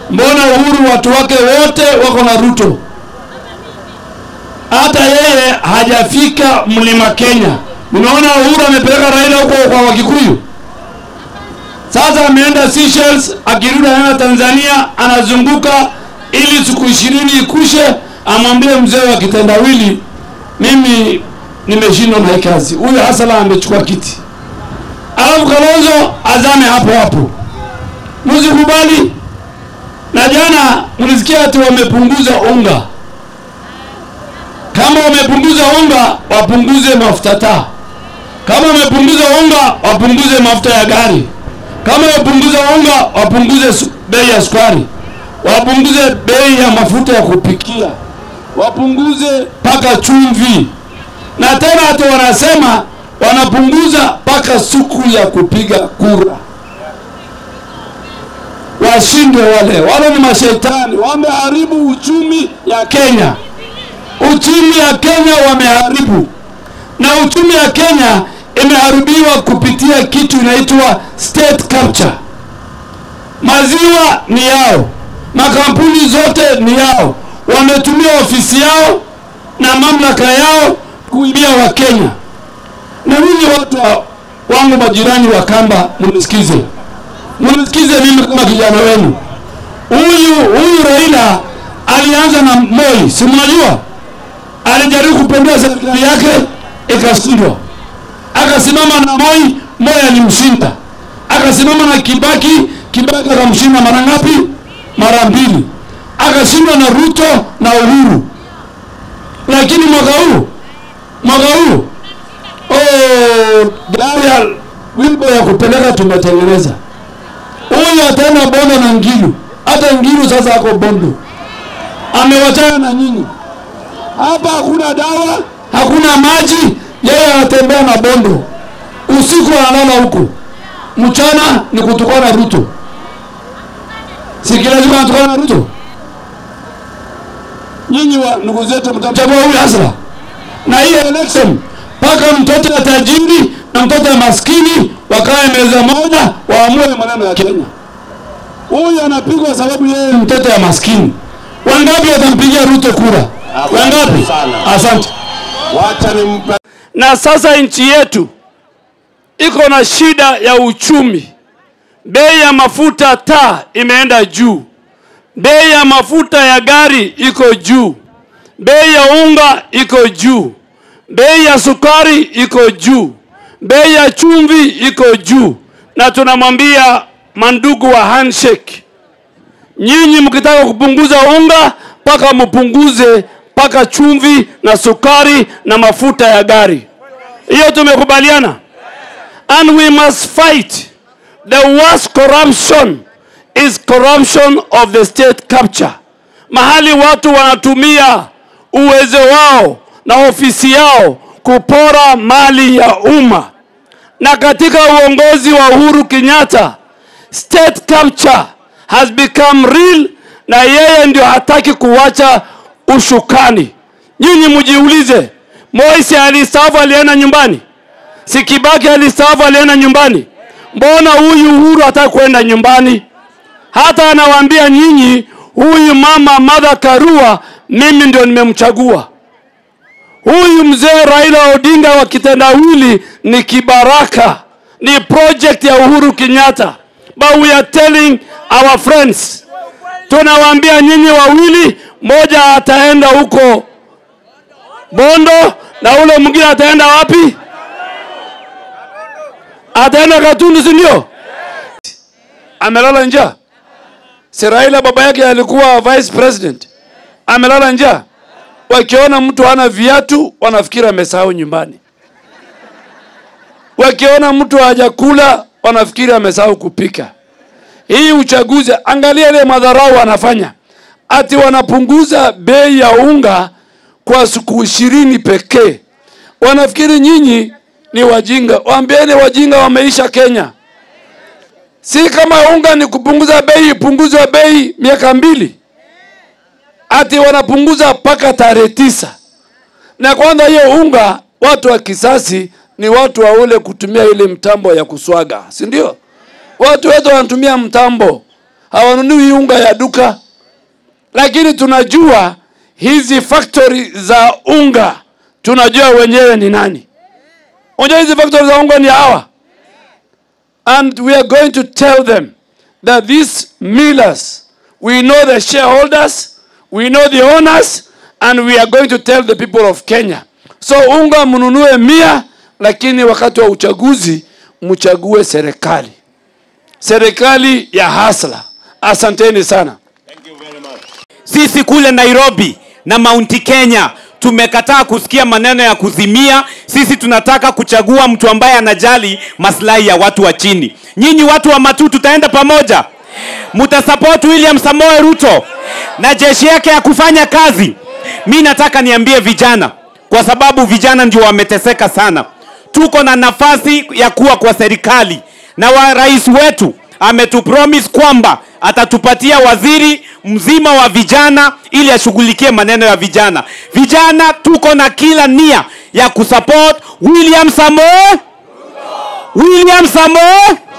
mbona Uhuru watu wake wote wako na Ruto? Hata yeye hajafika mlima Kenya. Unaona Uhuru amepeleka Raila huko kwa Wakikuyu. Sasa ameenda Seychelles, akirudi anaenda Tanzania, anazunguka ili siku ishirini ikushe, amwambie mzee wa kitendawili, mimi nimeshindwa na hii kazi. Huyu Hasala amechukua kiti, alafu Kalonzo azame hapo hapo. Msikubali. Na jana mlisikia ati wamepunguza unga. Kama wamepunguza unga, wapunguze mafuta taa. Kama wamepunguza unga, wapunguze mafuta ya gari. Kama wapunguza unga, wapunguze su- bei ya sukari, wapunguze bei ya mafuta ya kupikia, wapunguze mpaka chumvi, na tena hata wanasema wanapunguza mpaka siku ya kupiga kura. Washindwe wale, wale ni mashetani, wameharibu uchumi ya Kenya. Uchumi ya Kenya wameharibu, na uchumi ya Kenya imeharibiwa kupitia kitu inaitwa state capture. Maziwa ni yao, makampuni zote ni yao, wametumia ofisi yao na mamlaka yao kuibia Wakenya. Na ninyi watu wa- wangu majirani wa Kamba, mnisikize, mnisikize mimi kama kijana wenu. Huyu huyu Raila alianza na Moi, si mnajua, alijaribu kupendua serikali yake ikashindwa akasimama na Moi, Moi alimshinda. Akasimama na Kibaki, Kibaki akamshinda mara ngapi? Mara mbili. Akashindwa na Ruto na Uhuru. Lakini mwaka huu mwaka huu oh, gari ya wimbo ya kupeleka tumetengeneza. Huyu ataenda Bondo na Ngilu, hata Ngilu sasa ako Bondo, amewachana na nyinyi. Hapa hakuna dawa, hakuna maji, yeye anatembea na Bondo, usiku analala huko, mchana ni kutukana Ruto. Si kila siku anatukana Ruto? Nyinyi wa ndugu zetu mtamchagua huyu Hasra, na hii election mpaka mtoto ya tajiri na mtoto ya maskini wakae meza moja, waamue maneno ya Kenya. Huyu anapigwa sababu yeye ni mtoto ya maskini. Wangapi watampigia Ruto kura? Wangapi? Asante. Wacha nimpe na sasa nchi yetu iko na shida ya uchumi. Bei ya mafuta taa imeenda juu, bei ya mafuta ya gari iko juu, bei ya unga iko juu, bei ya sukari iko juu, bei ya chumvi iko juu, na tunamwambia mandugu wa handshake, nyinyi mkitaka kupunguza unga mpaka mpunguze mpaka chumvi na sukari na mafuta ya gari. Hiyo tumekubaliana, and we must fight the worst corruption is corruption of the state capture, mahali watu wanatumia uwezo wao na ofisi yao kupora mali ya umma, na katika uongozi wa Uhuru Kenyatta state capture has become real, na yeye ndio hataki kuwacha ushukani. Nyinyi mjiulize, Moise alistaafu alienda nyumbani? Si Kibaki alistaafu alienda nyumbani? Mbona huyu Uhuru hataki kwenda nyumbani? Hata anawaambia nyinyi, huyu mama Martha Karua mimi ndio nimemchagua. Huyu mzee Raila Odinga wa kitendawili ni kibaraka, ni project ya Uhuru Kenyatta. But we are telling our friends, tunawaambia nyinyi wawili, moja ataenda huko Bondo na ule mwingine ataenda wapi? Ataenda Gatundu, si ndio? Amelala njaa. Si Raila baba yake alikuwa vice president, amelala njaa. Wakiona mtu hana viatu wanafikiri amesahau nyumbani. Wakiona mtu hajakula wanafikiri amesahau kupika. Hii uchaguzi, angalia ile madharau wanafanya, ati wanapunguza bei ya unga kwa siku ishirini pekee. Wanafikiri nyinyi ni wajinga. Waambieni wajinga wameisha Kenya. Si kama unga ni kupunguza bei, ipunguzwe bei miaka mbili, ati wanapunguza mpaka tarehe tisa. Na kwanza hiyo unga, watu wa kisasi ni watu wa ule kutumia ile mtambo ya kuswaga, si ndio? Watu wetu wanatumia mtambo, hawanunui unga ya duka lakini tunajua hizi factory za unga tunajua wenyewe ni nani unajua hizi factory za unga ni hawa and we are going to tell them that these millers we know the shareholders we know the owners and we are going to tell the people of kenya so unga mnunue mia lakini wakati wa uchaguzi mchague serikali serikali ya hasla asanteni sana sisi kule nairobi na maunti kenya tumekataa kusikia maneno ya kuzimia sisi tunataka kuchagua mtu ambaye anajali maslahi ya watu wa chini nyinyi watu wa matu tutaenda pamoja mutasupport william samoe ruto na jeshi yake ya kufanya kazi mi nataka niambie vijana kwa sababu vijana ndio wameteseka sana tuko na nafasi ya kuwa kwa serikali na wa rais wetu ametupromise kwamba atatupatia waziri mzima wa vijana ili ashughulikie maneno ya vijana vijana tuko na kila nia ya kusupport william samoe william samoe